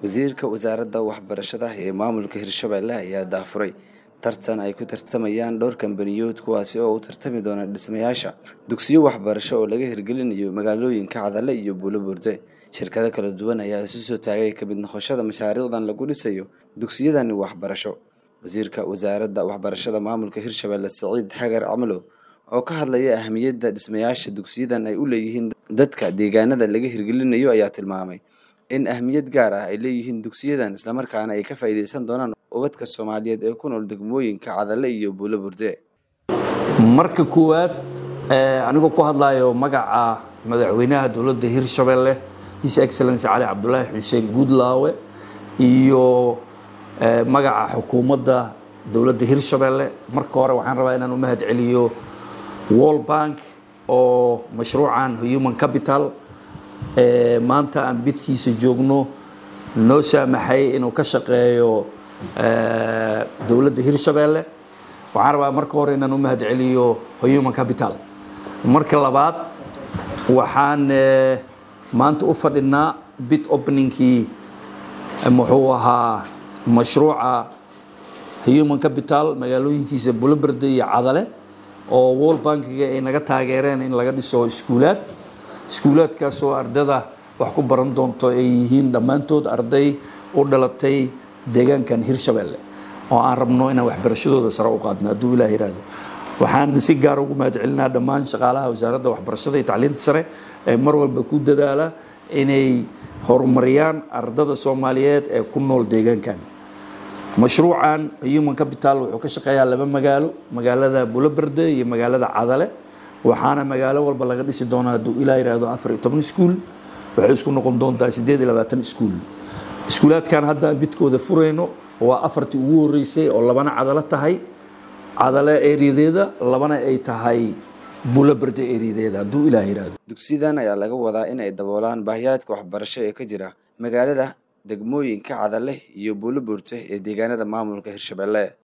wasiirka wasaaradda waxbarashada ee maamulka hirshabelle ayaa daafuray tartan ay ku tartamayaan dhowr kambaniyood kuwaasi oo u tartami doona dhismayaasha dugsiyo waxbarasho oo laga hirgelinayo magaalooyinka cadale iyo buulobuurde shirkado kala duwan ayaa isu soo taagay ka mid noqoshada mashaariicdan lagu dhisayo dugsiyadani waxbarasho wasiirka wasaaradda waxbarashada maamulka hirshabelle saciid xagar camalow oo ka hadlaya ahamiyadda dhismayaasha dugsiyadan ay u leeyihiin dadka deegaanada laga hirgelinayo ayaa tilmaamay in ahmiyad gaar ah ay leeyihiin dugsiyadan islamarkaana ay ka faa'iideysan doonaan ubadka soomaaliyeed ee ku nool degmooyinka cadale iyo buulo burde marka koowaad anigoo ku hadlayo magaca madaxweynaha dowladda hirshabelle his excellency cali cabdulaahi xuseen guudlaawe iyo magaca xukuumadda dowladda hirshabelle marka hore waxaan rabaa inaan u mahad celiyo wall bank oo mashruucan human capital maanta aan bidkiisa joogno noo saamaxay inuu ka shaqeeyo dowladda hirshabelle waxaan rabaa marka hore inaan u mahad celiyo human capital marka labaad waxaan maanta u fadhinaa bid openingkii muxuu ahaa mashruuca human capital magaalooyinkiisa buloberde iyo cadale oo wall bankiga ay naga taageereen in laga dhiso iskuulaad iskuulaadkaasoo ardada wax ku baran doonto ay yihiin dhammaantood arday u dhalatay deegaankan hirshabelle oo aan rabno inaan waxbarashadooda sare u qaadno hadduu ilaah yidhaahdo waxaan si gaar ugu mahad celinaa dhammaan shaqaalaha wasaaradda waxbarashada iyo tacliinta sare ee mar walba ku dadaala inay horumariyaan ardada soomaaliyeed ee ku nool deegaankan mashruucan human capital wuxuu ka shaqeeyaa laba magaalo magaalada buloberde iyo magaalada cadale waxaana magaalo walba laga dhisi doonaa hadduu ilaa yidhaahdo afar iyo toban iskuul waxay isku noqon doontaa siddeed iyo labaatan iskuul iskuulaadkan hadda bidkooda furayno waa afartii ugu horreysay oo labana cadalo tahay cadale ereyadeeda labana ay tahay buloberde ereyadeeda hadduu ilaah yidhaahdo dugsiyadan ayaa laga wadaa in ay daboolaan baahiyaadka waxbarasho ee ka jira magaalada degmooyinka cadale iyo buulo buurte ee deegaanada maamulka hirshabelle